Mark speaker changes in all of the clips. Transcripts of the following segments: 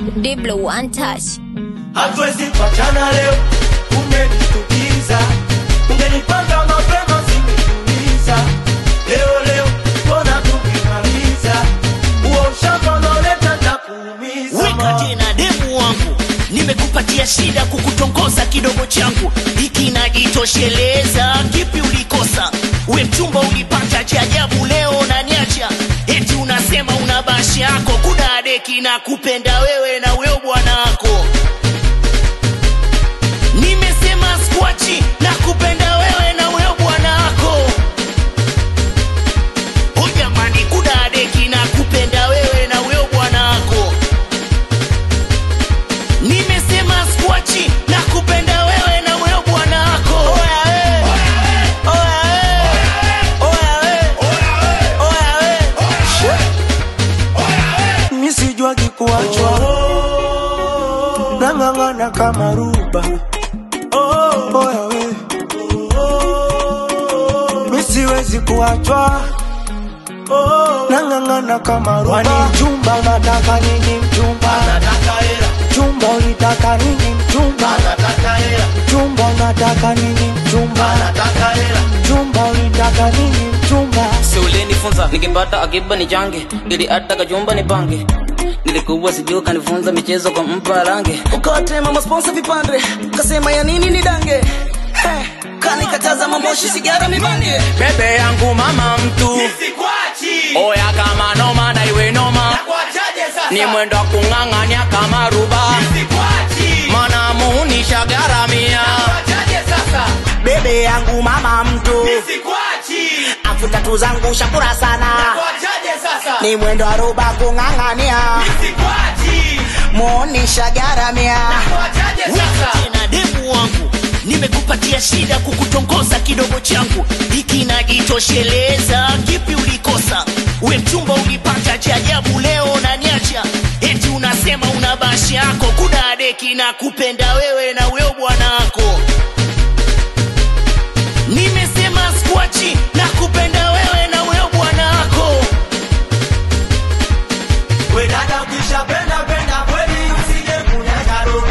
Speaker 1: Diblo one touch.
Speaker 2: hatuwezi kuachana leo, umenishtukiza. Ungenipanga mapema singekuuliza. Leo leo mbona tukimaliza huo ushamba unaoleta takuumiza.
Speaker 3: weka tena demu wangu nimekupatia shida kukutongoza kidogo changu hiki najitosheleza kipi ulikosa we mchumba ulipata cha ajabu leo naniacha eti unasema una bashi yako kudadeki na kupenda wewe na weo bwana wako nimesema skwachi na kupenda wewe na weo bwana wako o jamani kudadeki na kupenda wewe na weo bwana wako nimesema skwachi na kupenda wewe na wewe bwana wako Oya we. Oya we. Oya we.
Speaker 2: mi sijuagi kuachwa nang'ang'ana kama ruba oya we mi siwezi kuachwa nang'ang'ana kama ruba Wani mchumba unataka nini mchumba mchumba ulitaka nini mchumba mchumba unataka nini mchumba mchumba ulitaka nini mchumba
Speaker 4: si ulinifunza nikipata akiba ni change ili hata kajumba ni pange nilikuwa sijuu kanifunza michezo kwa mpa range ukawatema masponsa vipande kasema ya nini ni dange Heh, kanikataza mamoshi sigara mibange bebe yangu mama mtu oya kama noma na iwe noma ni mwendo wa kung'ang'ania kama ruba mana muunisha garamia bebe yangu mama mtu afu tatu zangu shakura sana ni mwendo wa ruba kung'ang'ania muunisha garamia
Speaker 3: Weka tena demu wangu nimekupatia shida kukutongoza kidogo changu hiki najitosheleza kipi ulikosa we mchumba ulipata cha ajabu leo naniacha eti unasema una bashi yako kudadeki na kupenda wewe na weo bwana wako nimesema skwachi na kupenda wewe na weo bwana wako
Speaker 2: We dada ukishapenda penda kweli usije kunyaga roho.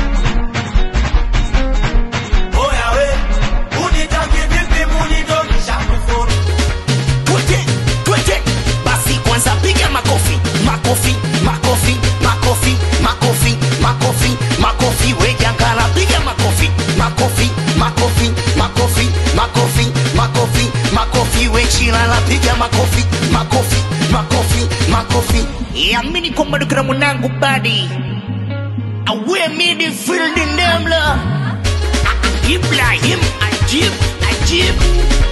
Speaker 2: Oya we, unitaki vipi munitokisha kufuru.
Speaker 3: twete twete basi kwanza piga makofi makofi makofi makofi makofi makofi makofi wejangala piga makofi makofi makofi makofi makofi makofi makofi wechilala piga makofi makofi makofi makofi yamini kwamba dukira mwanangu badi awe midfield ndemla ibrahim ajib ajib